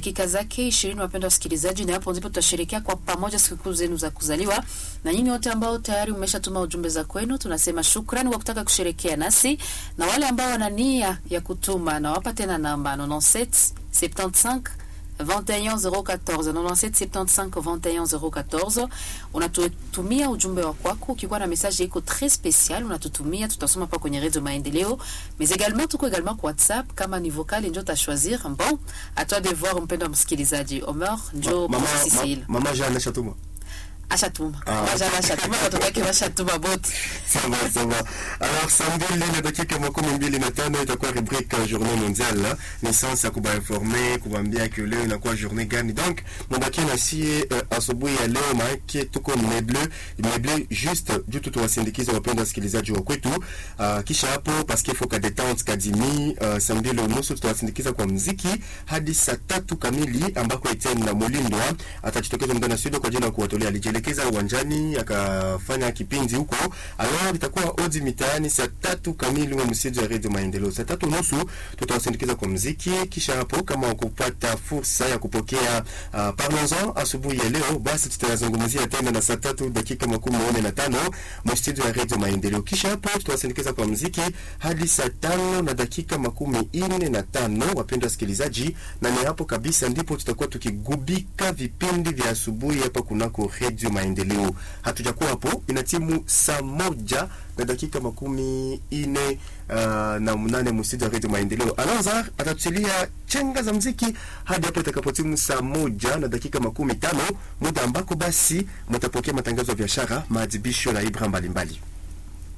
dakika zake ishirini, wapendwa wasikilizaji, na hapo ndipo tutasherekea kwa pamoja sikukuu zenu za kuzaliwa. Na nyinyi wote ambao tayari mmeshatuma ujumbe za kwenu, tunasema shukrani kwa kutaka kusherekea nasi, na wale ambao wana nia ya kutuma, nawapa tena namba 97 75 21014 97 75 21014. Unatutumia ujumbe wa kwako ukikuwa na message iko très spécial, unatutumia tutasoma pa kwenye Radio Maendeleo, mais également tuko également kwa WhatsApp kama ni vocal ndio ta choisir. Bon, à toi de voir mpendo msikilizaji. Omer njo mama, Cecile ma, mama Jeanne ashatuma ashatuma Ah. Waja ashatuma watoto wake washatuma bote sawa sawa. Alors saa mbili na dakika makumi mbili na tano itakuwa rubrique journée mondiale naissance ya kubainforme kubaambia ke leo inakuwa journée gani, donc mubakie na sie uh, asubuhi ya leo, maake tuko meble meble juste juu tu tuwasindikiza wapenda wasikilizaji wa kwetu. Uh, kisha hapo paske foka detente kadimi uh, saa mbili unusu tutawasindikiza kwa mziki hadi saa tatu kamili ambako Etienne na Molindwa atajitokeza ndani ya studio kwa ajili ya kuwatolea. Alijielekeza uwanjani akafanya kipindi huko, alors itakuwa odi mitaani saa tatu kamili wa msitu ya Radio Maendeleo. Saa tatu nusu tutawasindikiza kwa mziki, kisha hapo kama wakupata fursa ya kupokea uh, parlons-en asubuhi ya leo, basi tutayazungumzia tena na saa tatu dakika makumi manne na tano mstudio ya Radio Maendeleo. Kisha hapo tutawasindikiza kwa mziki hadi saa tano na dakika makumi ine na tano wapendwa wasikilizaji, na ni hapo kabisa ndipo tutakuwa tukigubika vipindi vya asubuhi hapa kunako Radio Maendeleo. Hatujakuwa hapo, ina timu saa moja na dakika makumi ine uh, na mnane mstudio ya Radio Maendeleo. Alonza atatuchilia chenga za mziki hadi hapo itakapotimu saa moja na dakika makumi tano muda ambako basi mtapokea matangazo ya biashara, maadhibisho na ibra mbalimbali.